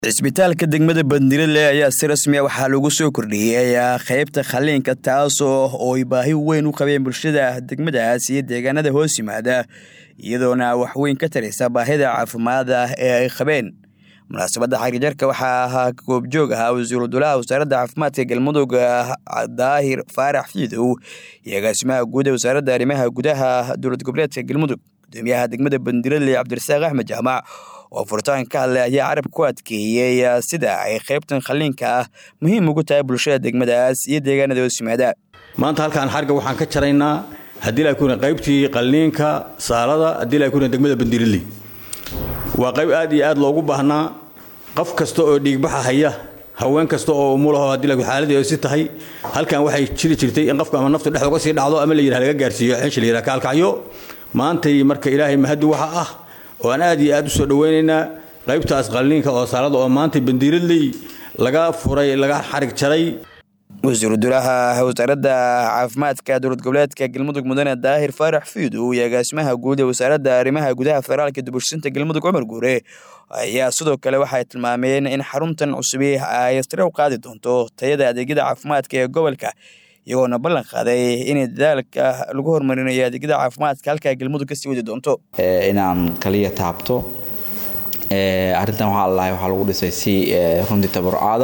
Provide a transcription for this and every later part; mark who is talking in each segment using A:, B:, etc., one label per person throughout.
A: cisbitaalka degmada bandiradle ayaa si rasmiya waxaa lagu soo kordhiyey qaybta khaliinka taasoo oo ay baahi weyn u qabeen bulshada degmadaas iyo deegaanada hoos yimaada iyadoona waxweyn ka taraysa baahida caafimaada ee ay qabeen munaasabadda xarijarka waxaa ahaa goobjoog ahaa wasiiru dulaha wasaaradda caafimaadka galmudug daahir faarax fiidow iyo agaasimaha guud ee wasaaradda arrimaha gudaha dowlad goboleedka galmudug gudoomiyaha degmada bandiradle cabdirasaaq axmed jaamac oo furitaanka ka hadlay ayaa carab ku adkeeyey sida ay qaybtan khaliinka ah muhiim ugu tahay bulshada degmadaas iyo deegaanada hoos yimaada
B: maanta halkaan xarga waxaan ka jaraynaa haddii la kuna qaybtii qalliinka saalada haddii la kuna degmada bandiradle waa qayb aad iyo aad loogu baahnaa qof kasta oo dhiigbaxa haya haween kasta oo umulaho haddii la xaaladii si tahay halkan waxay jiri jirtay in qofka ama naftu dhex uga sii dhacdo ama la yidhaha laga gaarsiiyo xeesha la yidhaha kaalkacyo maantay marka ilaahay mahadi waxa ah oo aan aad iyo aad u soo dhawaynaynaa qaybtaas qalliinka oo saalada oo maantay bandiiradley laga furay laga xarig jaray
A: wasiiru dulaha wasaaradda caafimaadka dowlad goboleedka galmudug mudane daahir faarax fiidow iyo agaasimaha guud ee wasaaradda arrimaha gudaha federaalka dubulshinta galmudug cumar guure ayaa sidoo kale waxay tilmaameen in xaruntan cusubi ay sare u qaadi doonto tayada adeegyada caafimaadka ee gobolka iyagoona ballan qaaday in dadaalka lagu horumarinayo adeegyada caafimaadka halkaa galmudug kasii wadi doonto
C: inaan kaliya taabto arrintan waxaa lalahay waxaa lagu dhisay si runtii tabarucaada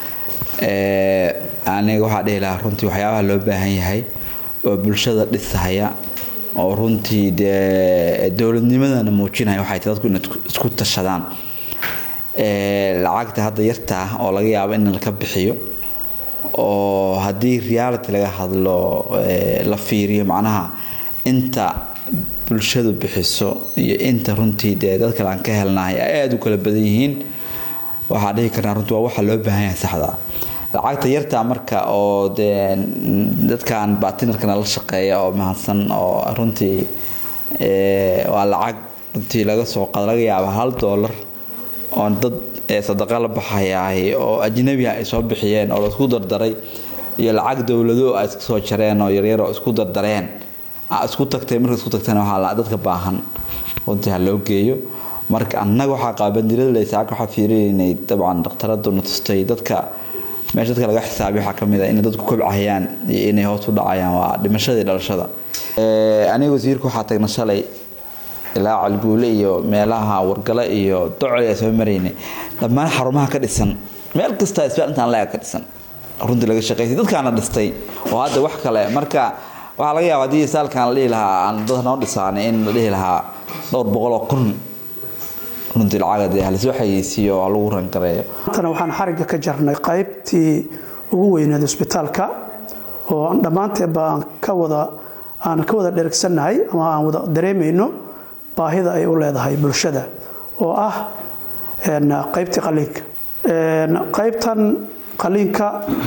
C: aniga waxaa dhihi lahaa runtii waxyaabaha loo baahan yahay oo bulshada dhisahaya oo runtii dee dowladnimadana muujinaya waxay tahay dadku inay isku tashadaan lacagta hadda yartaa oo laga yaabo in laka bixiyo oo haddii reality laga hadlo la fiiriyo macnaha inta bulshadu bixiso iyo inta runtii dee dad kale aan ka helnahay ay aada u kala badan yihiin waxaa dhihi karnaa runtii waa waxa loo baahan yahay saxda lacagta yartaa marka oo dee dadkan batinarkana la shaqeeya oo mahadsan oo runtii waa lacag runtii laga soo qaado laga yaaba hal doolar oo dad sadaqa la baxayaah oo ajnabiha ay soo bixiyeen oo laisku dardaray iyo lacag dowlado ay iska soo jareen oo yaryar oo isku dardareen isku tagtay marka isku tagtana waxaa dadka baahan runtii ha loo geeyo marka annaga waxaa qaabandirada saaka waxaa fiirinaynay dabcan dhakhtaraduna tustay dadka meesha dadka laga xisaabiy waxaa kamid ah inay dadku kobcahayaan iyo inay hoos u dhacayaan waa dhimashadii dhalashada aniga wasiirka waxaa tagna shalay ilaa calguule iyo meelaha wargale iyo docol a soo maraynay dhammaan xarumaha ka dhisan meel kasta isbitaal intaan la-eg ka dhisan runtii laga shaqaysay dadkaana dhistay oo hadda wax kale marka waxaa laga yaaba haddii saalkan la dhihi lahaa aan dad noo dhisaanay in la dhihi lahaa dhowr boqol oo kun runtii lacaga dee halisoo xayeysiiyo oo lagu rangareeyo
D: maantana waxaan xarigga ka jarnay qaybtii ugu weyneed isbitaalka oo dhammaanteedba aan ka wada aan ka wada dhergsannahay ama aan wada dareemayno baahida ay u leedahay bulshada oo ah qaybtii qaliinka qaybtan qaliinka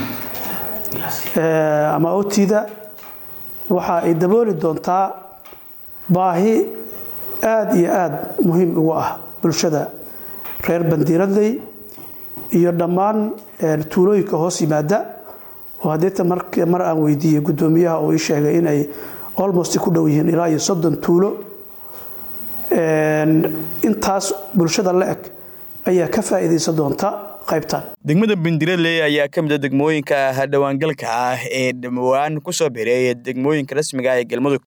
D: ama otida waxa ay dabooli doontaa baahi aada iyo aada muhiim ugu ah bulshada reer bandiiradley iyo dhammaan tuulooyinka hoos yimaada oo hadeeta mar aan weydiiyey gudoomiyaha oo ii sheegay inay olmost ku dhow yihiin ilaa iyo soddon tuulo intaas bulshada la eg ayaa ka faa'iidaysan doonta qaybtan
A: degmada bandiradley ayaa ka mid a degmooyinka dhawaangalka ah ee dhawaan ku soo biray degmooyinka rasmiga ah ee galmudug